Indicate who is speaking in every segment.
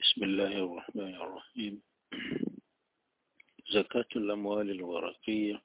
Speaker 1: بسم الله الرحمن الرحيم زكاة الأموال الورقية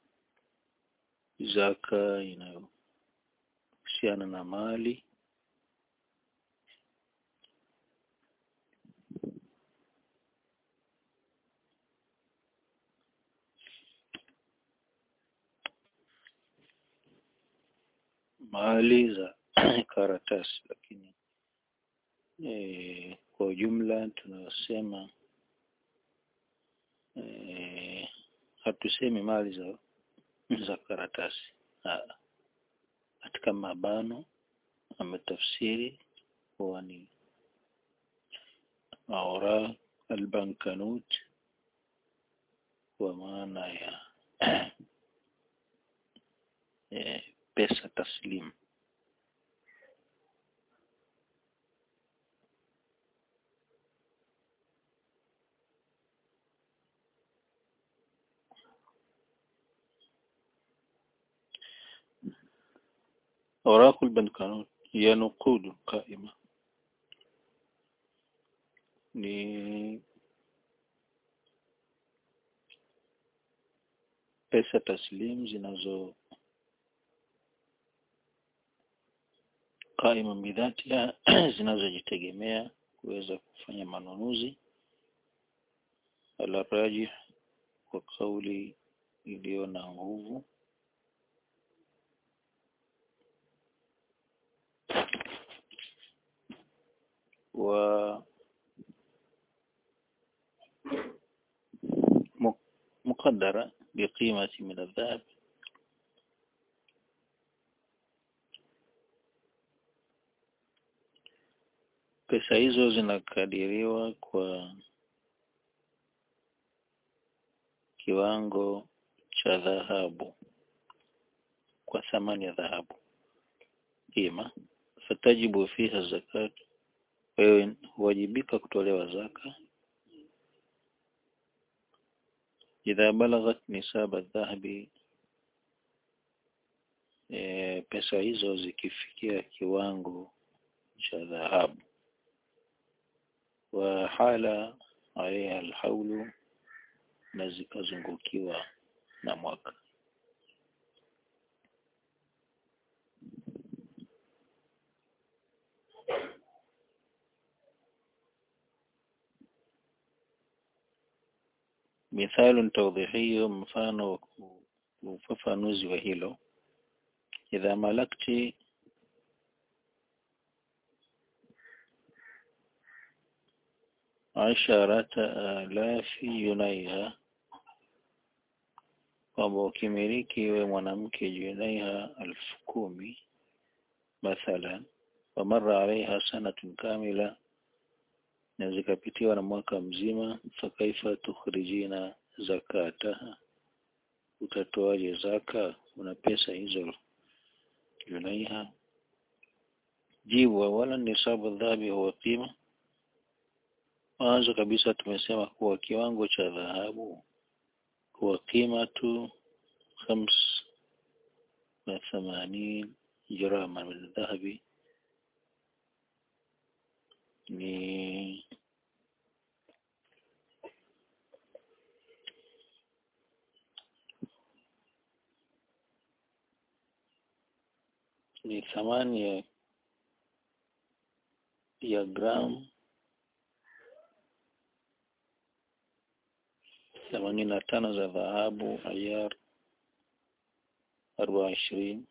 Speaker 1: zaka inayohusiana na mali mali za karatasi lakini e, kwa ujumla tunasema e, hatusemi mali za za karatasi ha. katika mabano ametafsiri kuwa ni aura albankanut kwa maana ya e, pesa taslimu أوراق البنكنوت هي نقود قائمة ni pesa taslim zinazo qaima bidhatiha zinazojitegemea kuweza kufanya manunuzi ala rajih kwa kauli iliyo na nguvu و مقدرة بقيمة من الذهب pesa hizo zinakadiriwa kwa kiwango cha dhahabu kwa thamani ya dhahabu kima fatajibu fiha zakat wewe huwajibika kutolewa zaka idha balaghat nisaba dhahabi e, pesa hizo zikifikia kiwango cha dhahabu wa hala alaiha alhaulu na zikazungukiwa na mwaka مثال توضيحي mfano ufafanuzi wa hilo idha malakti asharata alafi yunaiha kwamba ukimiliki we mwanamke junaiha elfu kumi mathalan wamara alaiha sanatun kamila na zikapitiwa na mwaka mzima fakaifa tukhrijina zakataha utatoaje zaka una pesa hizo junaiha jibu awala nisabu dhahabi huwa qima mwanzo kabisa tumesema kuwa kiwango cha dhahabu huwa qima tu khams na thamanin grama min dhahabi ni ni thamani ya ya gramu themanini na tano za dhahabu ayar arobaini ishirini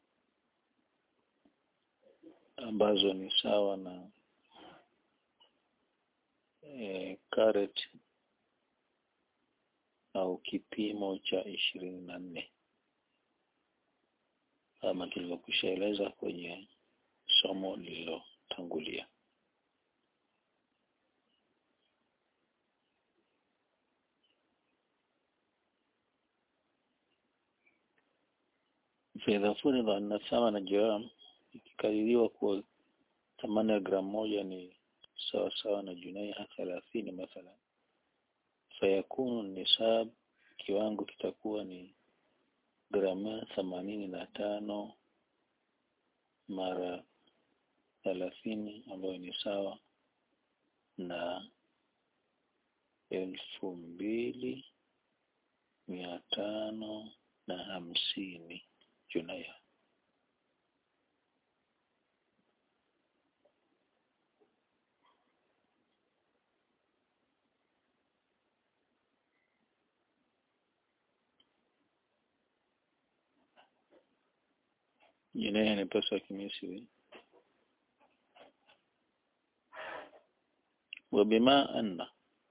Speaker 1: ambazo ni sawa na e, karet au kipimo cha ishirini na nne kama tulivyokwishaeleza kwenye somo lililotangulia. فإذا فرض أن ثمن جرام ikikadiriwa kuwa thamani ya gramu moja ni sawa sawa na junaiha thelathini mathalan fayakunu nisab kiwango kitakuwa ni gramu themanini na tano mara thelathini ambayo ni sawa na elfu mbili mia tano na hamsini junaiha. Junaiha ni pesa ya Kimisri. Wabima anna,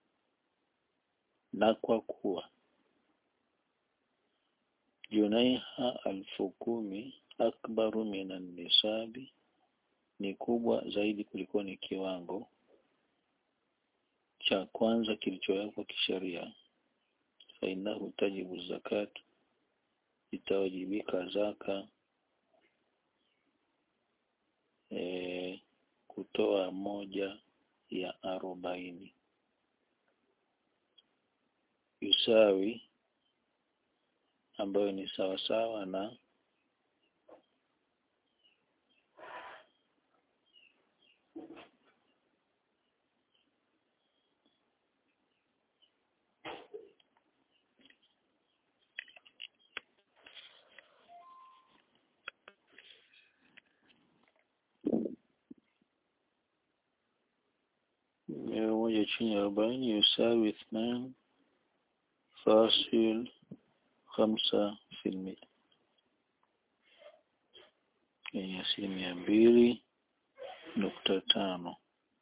Speaker 1: na kwa kuwa junaiha alfu kumi akbaru minan nisabi, ni kubwa zaidi kuliko ni kiwango cha kwanza kilichowekwa kisheria. Fainahu tajibu zakat, itawajibika zaka e, kutoa moja ya arobaini yusawi ambayo ni sawasawa na mia moja chini ya arobaini yusawi ithnan fasil khamsa filmia yenye asilimia mbili nukta tano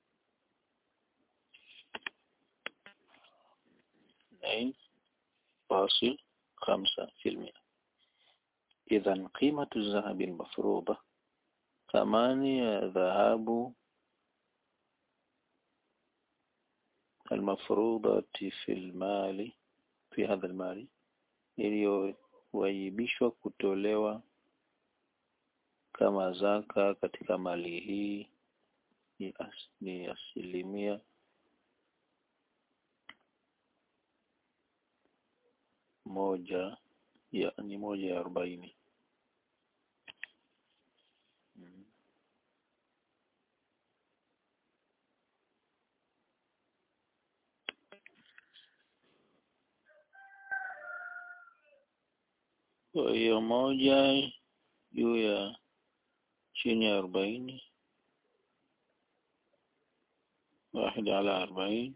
Speaker 1: نعم فاصل خمسة في المئة إذا قيمة الذهب المفروضة ثمانية ذهب المفروضة في المال في هذا المال iliyowajibishwa kutolewa kama zaka katika mali hii ni, as, ni asilimia moja ya ni moja ya arobaini mm. Kwa hiyo moja juu ya chini ya arobaini واحد على أربعين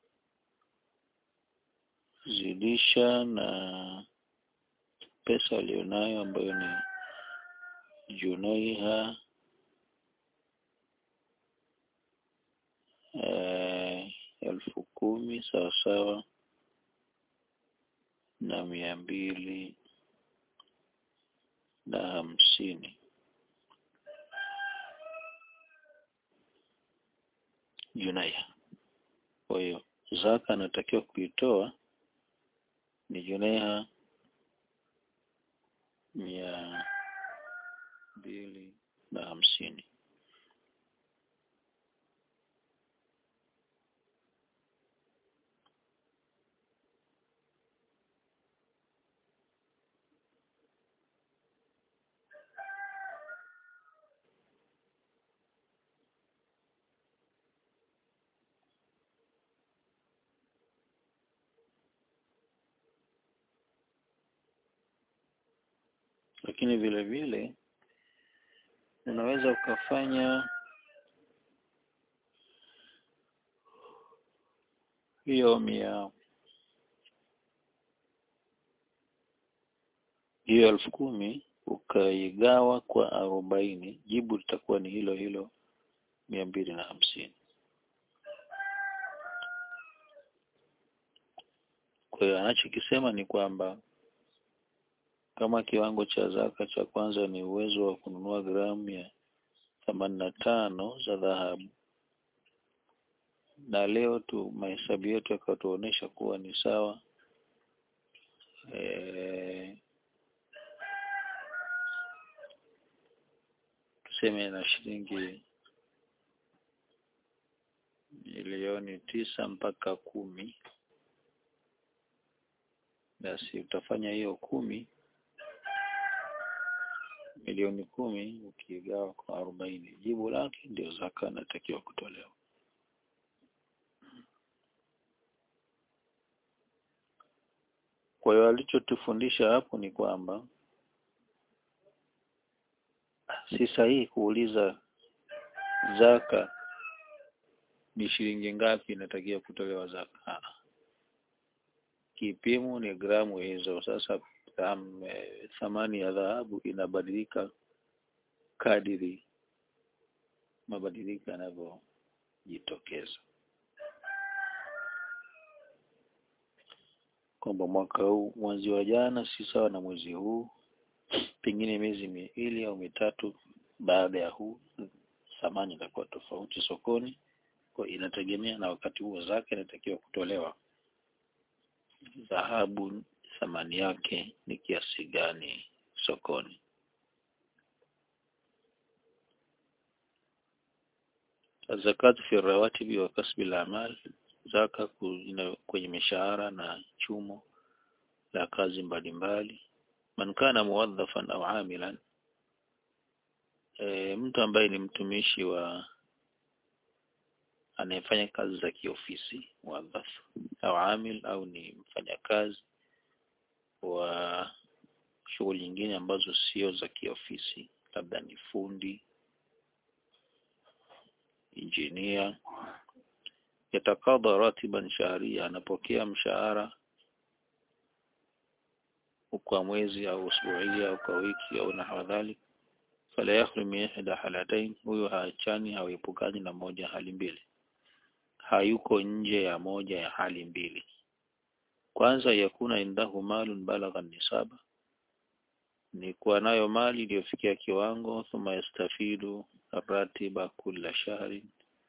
Speaker 1: zidisha na pesa aliyonayo ambayo ni junaiha eh, elfu kumi sawasawa na mia mbili na hamsini junaiha. Kwa hiyo zaka anatakiwa kuitoa ni junaiha mia mbili na hamsini. Lakini vile vile unaweza ukafanya hiyo mia hiyo elfu kumi ukaigawa kwa arobaini, jibu litakuwa ni hilo hilo mia mbili na hamsini. Kwa hiyo anachokisema ni kwamba kama kiwango cha zaka cha kwanza ni uwezo wa kununua gramu ya themanini na tano za dhahabu, na leo tu mahesabu yetu yakatuonyesha kuwa ni sawa e, tuseme na shilingi milioni tisa mpaka kumi, basi utafanya hiyo kumi milioni kumi ukigawa kwa arobaini, jibu lake ndio zaka inatakiwa kutolewa. kwa hiyo alichotufundisha hapo ni kwamba si sahihi kuuliza zaka ni shilingi ngapi inatakiwa kutolewa zaka ha. kipimo ni gramu hizo sasa um, thamani ya dhahabu inabadilika kadiri mabadiliko yanavyojitokeza kwamba mwaka huu mwezi wa jana si sawa na mwezi huu pengine miezi miwili au mitatu baada ya huu thamani itakuwa tofauti sokoni kwa inategemea na wakati huo zake inatakiwa kutolewa dhahabu thamani yake ni kiasi gani sokoni zakat fi rawatibi wa kasbi al-amal zaka kwenye mishahara na chumo la kazi mbalimbali man kana muwadhafan au amilan e, mtu ambaye ni mtumishi wa anayefanya kazi za kiofisi muwadhaf au amil au ni mfanyakazi wa shughuli nyingine ambazo sio za kiofisi labda ni fundi injinia yatakadha ratiban shahria anapokea mshahara kwa mwezi au usbuia au kwa wiki au nahwa dhalik fala yakhlu min ihda halatain huyo haachani hauepukani na moja hali mbili hayuko nje ya moja ya hali mbili kwanza yakuna indahu malun balagha nisaba ni kuwa nayo mali iliyofikia kiwango thumma yastafidu ratiba kula shahri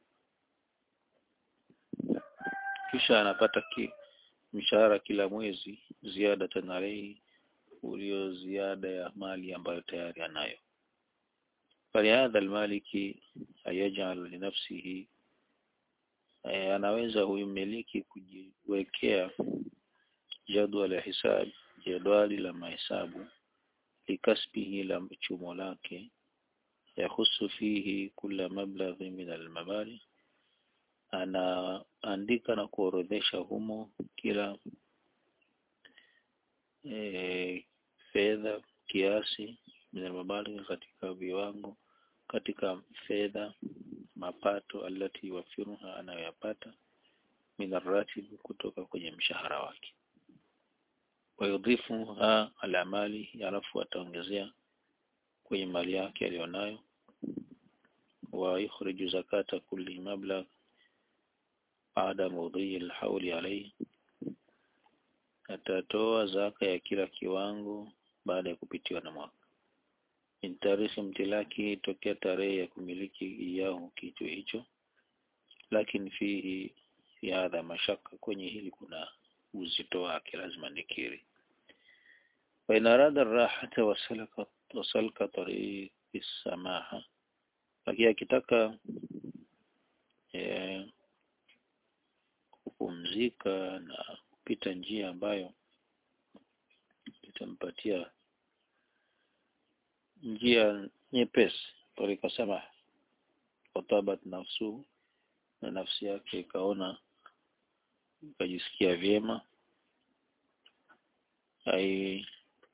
Speaker 1: kisha anapata ki mshahara kila mwezi ziada tanarei ulio ziada ya mali ambayo tayari anayo falihadha almaliki ayajal linafsihi e, anaweza huyu mmiliki kujiwekea jadwal ya hisab jadwali la mahesabu likasbihi la chumo lake yahusu fihi kula mablaghi min almabali anaandika na kuorodhesha humo kila e, fedha kiasi min almabali katika viwango katika fedha mapato alati wafiruha anayoyapata min arratib kutoka kwenye mshahara wake wayudhifuha ala mali alafu ataongezea kwenye mali yake aliyonayo wa yukhriju zakata kulli mablagh baada mudhi alhauli alayhi atatoa zaka ya kila kiwango baada ya kupitiwa na mwaka min tarikhi mtilaki tokea tarehe ya kumiliki iyao kitu hicho lakini fihi fi hadha mashaka kwenye hili kuna uzito wake lazima nikiri wa in arada rahata wasalaka wasalka tariqi samaha lakini akitaka eh, kupumzika na kupita njia ambayo itampatia njia nyepesi tariqa samaha watabat nafsu na nafsi yake ikaona ikajisikia vyema ai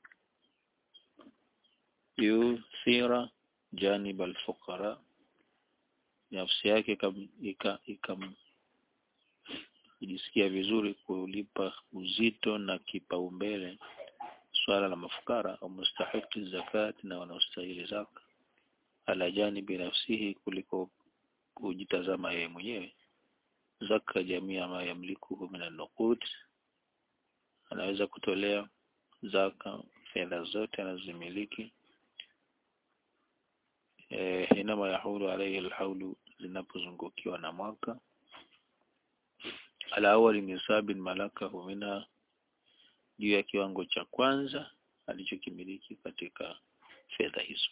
Speaker 1: yuthira janib alfuqara nafsi yake ikam kujisikia vizuri kulipa uzito na kipaumbele swala la mafukara au mustahiki zakati na wanaostahili zaka ala janibi nafsihi kuliko kujitazama yeye mwenyewe zaka jamii ama yamlikuhu min an-nuqud anaweza kutolea zaka fedha zote anazimiliki eh inama yahulu alayhi alhaulu zinapozungukiwa na mwaka ala awali nisabin malakahu minha juu ya kiwango cha kwanza alichokimiliki katika fedha hizo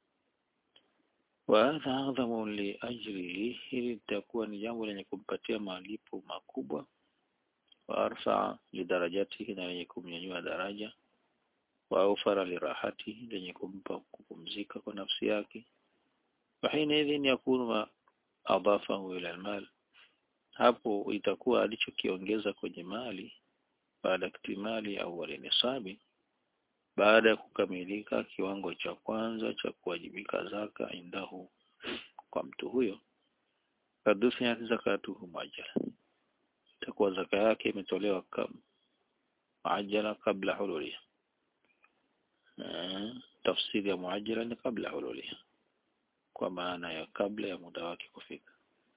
Speaker 1: wa hadha adhamu li ajrihi hili litakuwa ni jambo lenye kumpatia malipo makubwa wa arfa lidarajatihi na lenye kumnyanyua daraja wa aufara lirahatihi lenye kumpa kupumzika kwa nafsi yake wa hina idhin yakunu ma adafahu ila almal hapo itakuwa alichokiongeza kwenye mali baada iktimali awali nisabi baada ya kukamilika kiwango cha kwanza cha kuwajibika zaka indahu kwa mtu huyo kadufiyat zakatuhu muajjala itakuwa zaka yake imetolewa kama muajjala kabla hululiha tafsiri ya muajjala ni kabla hululiha kwa maana ya kabla ya muda wake kufika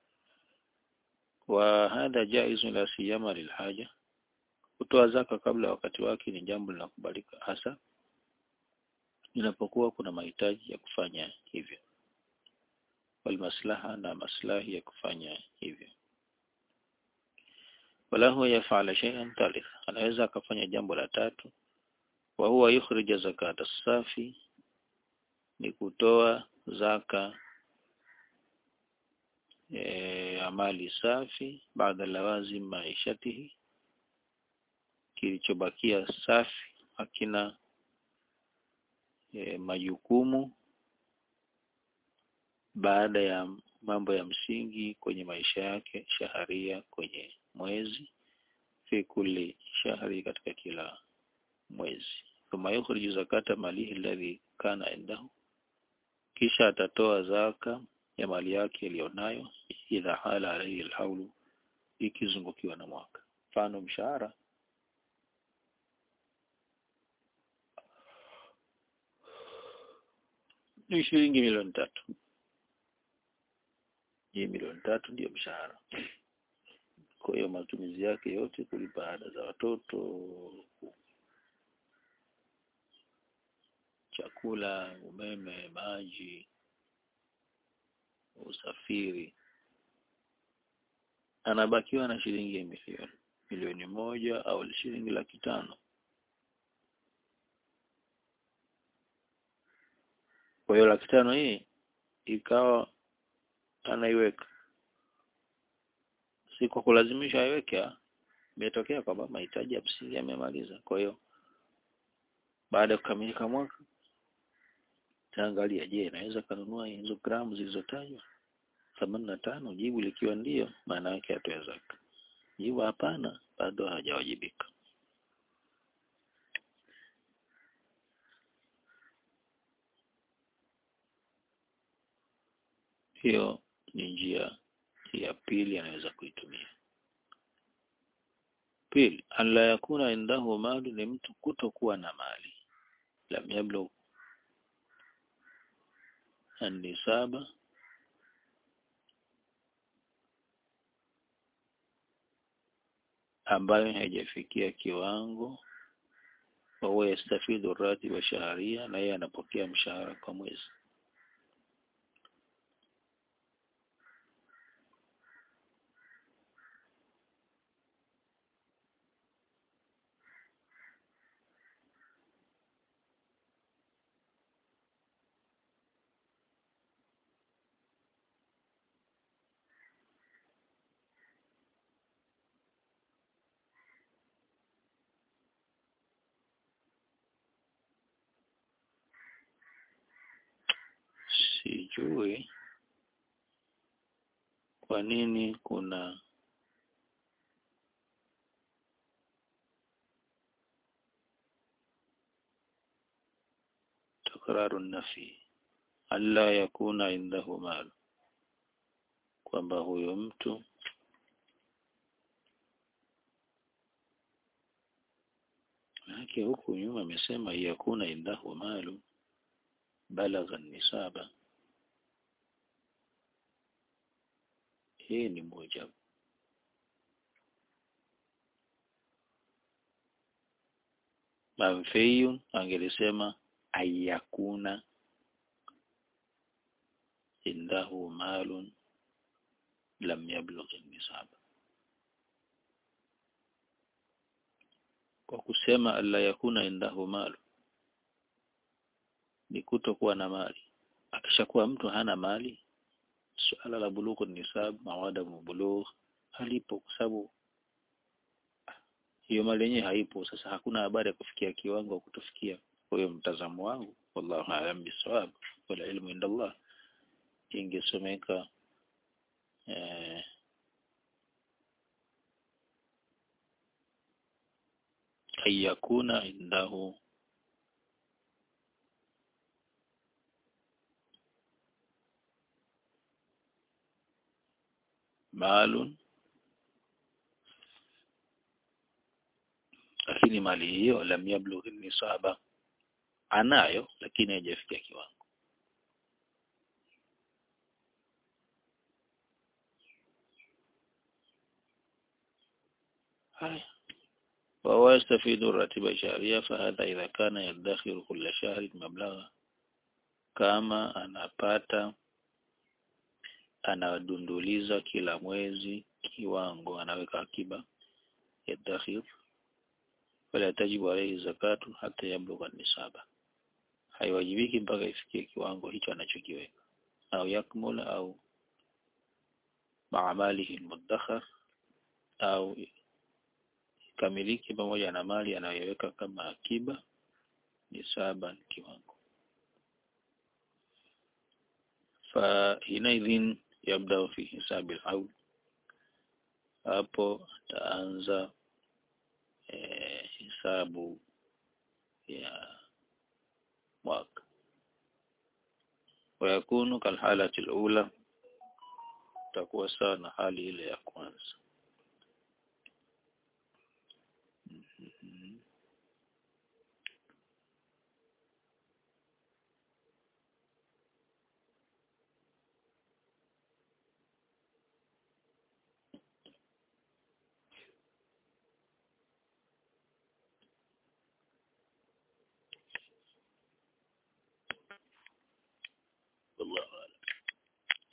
Speaker 1: wa hadha jaizu la siyama lilhaja kutoa zaka kabla wakati wake ni jambo linakubalika hasa inapokuwa kuna mahitaji ya kufanya hivyo walmaslaha na maslahi ya kufanya hivyo wala huwa yafala shay'an thalith anaweza akafanya jambo la tatu wa huwa yukhrija zakata safi ni kutoa zaka e, amali safi baada lawazim maishatihi kilichobakia safi hakina e, majukumu baada ya mambo ya msingi kwenye maisha yake shaharia kwenye mwezi fi kulli shahri katika kila mwezi thumma yukhriju zakata malihi alladhi kana indahu kisha atatoa zaka ya mali yake iliyonayo idha hala alayhi alhaulu ikizungukiwa na mwaka mfano mshahara ni shilingi milioni tatu hii milioni tatu ndiyo mshahara kwa hiyo matumizi yake yote kulipa ada za watoto chakula umeme maji usafiri anabakiwa na shilingi milioni milioni moja au shilingi laki tano kwa hiyo laki tano hii ikawa anaiweka si kwa kulazimisha aiweke imetokea kwamba mahitaji ya msingi yamemaliza kwa hiyo baada ya kukamilika mwaka taangalia je naweza kanunua hizo gramu zilizotajwa themanini na tano jibu likiwa ndio maana yake atoe zaka jibu hapana bado hajawajibika hiyo ni njia ya pili anaweza kuitumia pili alla yakuna indahu mali ni mtu kutokuwa na mali lam yablugh النسابة ambayo haijafikia kiwango wahuwa yastafidu ratiba shaharia na yeye anapokea mshahara kwa mwezi sijui kwa nini kuna takraru nafi alla yakuna indahu mal kwamba huyo mtu Manake huku nyuma amesema yakuna indahu malu balagha nisaba. Hii ni moja. Manfiyun angelisema ayakuna indahu malun lam yablugh nisaba. Kwa kusema alla yakuna indahu malu ni kutokuwa na mali. Akishakuwa mtu hana mali, suala la bulughu nisab mawada bulugh halipo, kwa sababu hiyo mali yenyewe haipo. Sasa hakuna habari ya kufikia kiwango kutofikia. Kwa hiyo mtazamo wangu, wallahu a'lam bisawab, wala ilmu inda Allah, ingesomeka eh, an yakuna indahu malun lakini mali hiyo lam yablugh nisaba anayo lakini haijafikia kiwango haya وهو يستفيد الراتب الشهرية فهذا إذا كان يدخر كل شهر مبلغا kama anapata anadunduliza kila mwezi kiwango anaweka akiba yadakhir wala tajibu alayhi zakatu hata yablugha nisaba haiwajibiki mpaka ifikie kiwango hicho anachokiweka au yakmula au maamalihi mudakhar au kamiliki pamoja na mali anayoiweka kama akiba nisaba kiwango فحينئذ يبدأ في حساب الحول hapo taanza eh, hisabu ya mwaka wayakunu kalhalati alula takuwa sawa na hali ile ya kwanza